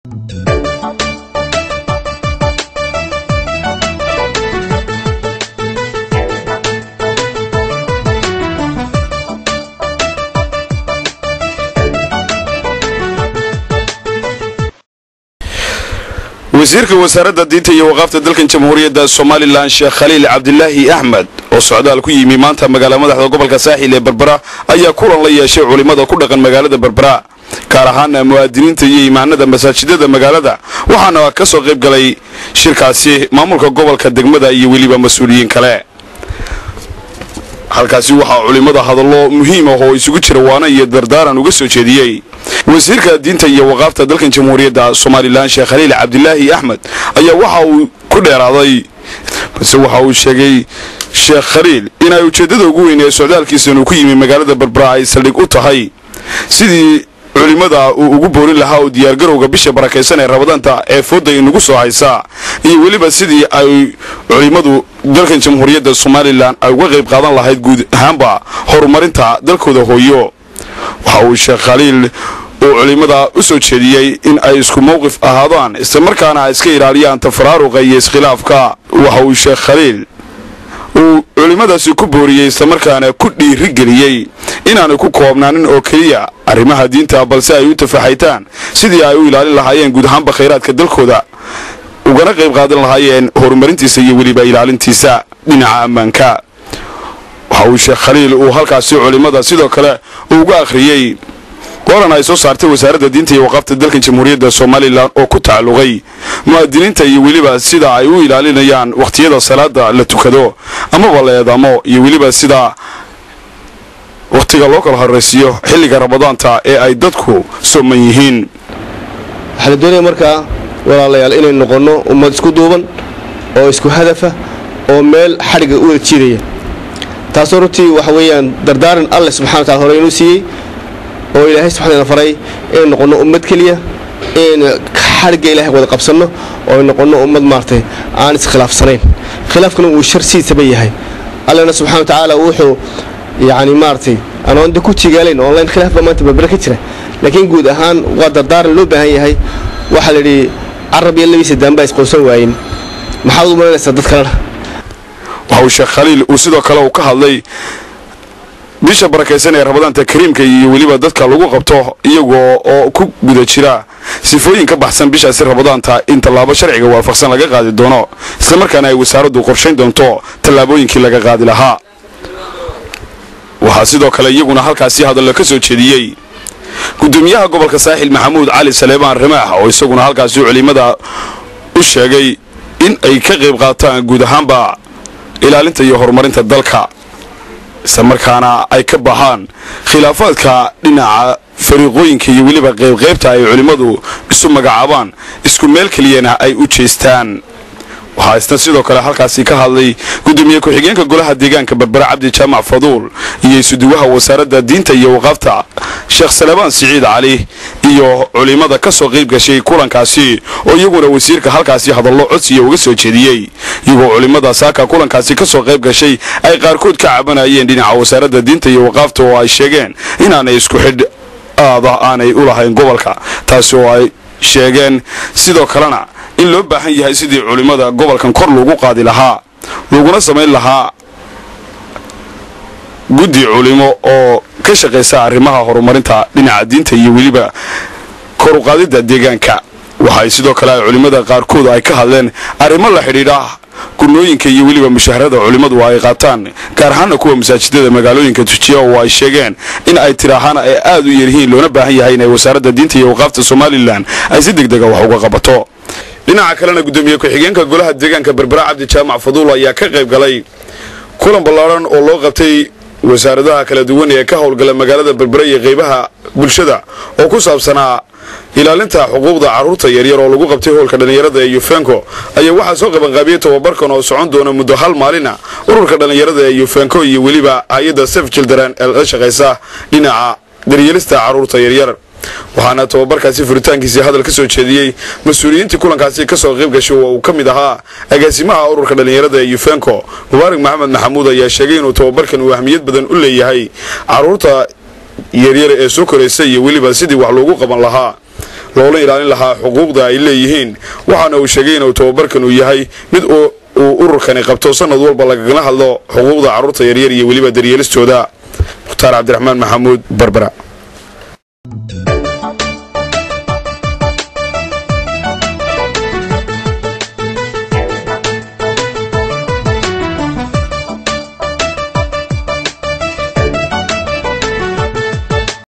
wasiirka wasaaradda diinta iyo waqaafta dalkan jamhuuriyadda somalilan sheekh khaliil cabdilaahi axmed oo socdaal ku yimi maanta magaala madaxda gobolka saaxil ee berbera ayaa kulan la yeeshay culimmada ku dhaqan magaalada berbera gaar ahaana muwaadiniinta iyo imaanada masaajidada magaalada waxaana ka soo qayb galay shirkaasi maamulka gobolka degmada iyo weliba mas-uuliyiin kale halkaasi waxaa culimmada hadallo muhiim ah oo isugu jira waana iyo dardaaran uga soo jeediyey wasiirka diinta iyo waqaafta dalkan jamhuuriyadda somalilan sheekh khaliil cabdilaahi axmed ayaa waxa uu ku dheeraaday balse waxa uu sheegay sheekh khaliil in ay ujeeddada ugu weyn ee socdaalkiisan uu ku yimi magaalada berbera ay saldhig u tahay sidii culimmada uu ugu boorin lahaa oo diyaargarowga bisha barakaysan ee rabadaanta ee fooda inagu soo haysa iyo weliba sidii ay culimmadu dalkan jamhuuriyadda somalilan ay uga qayb qaadan lahayd guud ahaanba horumarinta dalkooda hooyo waxa uu sheekh khaliil uu culimmada u soo jeediyey in ay isku mowqif ahaadaan islamarkaana ay iska ilaaliyaan tafaraaruqa iyo iskhilaafka waxa uu sheekh khaliil uu culimmadaasi ku booriyey islamarkaana ku dhiirigeliyey inaanay ku koobnaanin oo keliya arrimaha diinta balse ay u tafaxaytaan sidii ay u ilaalin lahaayeen guud ahaanba khayraadka dalkooda ugana qayb qaadan lahaayeen horumarintiisa iyo weliba ilaalintiisa dhinaca ammaanka waxa uu sheekh khaliil uu halkaasi culimmada sidoo kale uga akhriyey qoran ay soo saartay wasaaradda diinta iyo waqaafta dalkan jamhuuriyadda somalilan oo ku tacalluqay mu'aadiniinta iyo weliba sida ay u ilaalinayaan wakhtiyada salaada la tukado amaba la eedamo iyo weliba sida wakhtiga loo kala horraysiiyo xilliga ramadaanta ee ay dadku sooman yihiin waxaa la doonaya markaa walaalayaal inay noqonno ummad isku duuban oo isku hadafa oo meel xadhigga u wada jiidaya taasoo runtii waxa weeyaan dardaaran alleh subxana wa tacala hore inuu siiyey oo ilaahay subxaana faray inay noqonno ummad keliya inaynu xadhigga ilahay wada qabsanno oo ay noqonno ummad maaragtay aan iskhilaafsanayn khilaafkuna uu sharsiisaba yahay allena subxana wa tacaala wuxuu yacni maaragtay anoonda ku tigaalayn online khilaaf baa maanta berbere ka jira laakiin guud ahaan waa dardaaran loo baahan yahay waxaa la yidhi carab iyo labiisa daanbaa isqoonsan waayin maxaad u malanaysaa dad kalena waxa uu sheekh khaliil uu sidoo kale uu ka hadlay bisha barakaysan ee rabadaanta kariimka iyo weliba dadka lagu qabto iyagoo oo ku guda jira sifooyin ka baxsan bishaasi rabadaanta in tallaabo sharciga waafaqsan laga qaadi doono islamarkaana ay wasaaraddu qorshayn doonto tallaabooyinkii laga qaadi lahaa waxaa sidoo kale iyaguna halkaasi hadallo ka soo jeediyey gudoomiyaha gobolka saaxil maxamuud cali saleebaan ramaax oo isaguna halkaasi culimmada u sheegay in ay ka qayb qaataan guud ahaanba ilaalinta iyo horumarinta dalka islamarkaana ay ka baxaan khilaafaadka dhinaca fariiqooyinka iyo weliba qaybqaybta ay culimmadu isu magacaabaan isku meel keliyana ay u jeestaan waxaa isna sidoo kale halkaasi ka hadlay gudoomiye ku-xigeenka golaha deegaanka berbera cabdi jaamac faduul iyo isuduwaha wasaaradda diinta iyo waqaafta sheekh salebaan siciid cali iyo culimmada ka soo qayb gashay kulankaasi oo iyaguna wasiirka halkaasi hadallo codsiya uga soo jeediyey iyagoo culimmada saaka kulankaasi ka soo qayb gashay ay qaarkood ka cabanayeen dhinaca wasaaradda diinta iyo waqaafta oo ay sheegeen inaanay isku xidh aada aanay u lahayn gobolka taasi oo ay sheegeen sidoo kalena in loo baahan yahay sidii culimmada gobolkan kor loogu qaadi lahaa laguna samayn lahaa guddi culimo oo ka shaqaysa arrimaha horumarinta dhinaca diinta iyo weliba kor uqaadidda deegaanka waxay sidoo kale ay culimmada qaarkood ay ka hadleen arrimo la xidhiidha gurnooyinka iyo weliba mushaharada culimmadu ay qaataan gaar ahaana kuwa masaajidada magaalooyinka tujiya oo ay sheegeen in ay tiraahaan ay aad u yaryihiin loona baahan yahay inay wasaaradda diinta iyo waqaafta somalilan ay si deg dega wax uga qabato dhinaca kalena gudoomiye ku-xigeenka golaha deegaanka berbera cabdi jaamac faduul ayaa ka qayb galay kulan ballaadhan oo loo qabtay wasaaradaha kala duwan ee ka howlgala magaalada berbera iyo qaybaha bulshada oo ku saabsanaa ilaalinta xuquuqda carruurta yaryar oo lagu qabtay howlka dhallinyarada ee yufenko ayaa waxaa soo qabanqaabiyey tobabarkan oo socon doona muddo hal maalina ururka dhallinyarada ee yufenko iyo weliba hay-adda sef children ee la shaqaysa dhinaca daryeelista carruurta yaryar waxaana tobabarkaasi furitaankiisii hadal ka soo jeediyey mas-uuliyiintii kulankaasi ka soo qayb gashay oo uu ka mid ahaa agaasimaha ururka dhallinyarada ee yufenko mubaarak maxamed maxamuud ayaa sheegay inuu tobabarkan uu ahmiyad badan u leeyahay carruurta yaryar ee soo koraysa iyo weliba sidii wax loogu qaban lahaa loola ilaalin lahaa xuquuqda ay leeyihiin waxaana uu sheegay inuu tababarkan uu yahay mid uu ururkani qabto sanad walba lagagala hadlo xuquuqda carruurta yaryar iyo weliba daryeelistooda mukhtaar cabdiraxmaan maxamuud barbara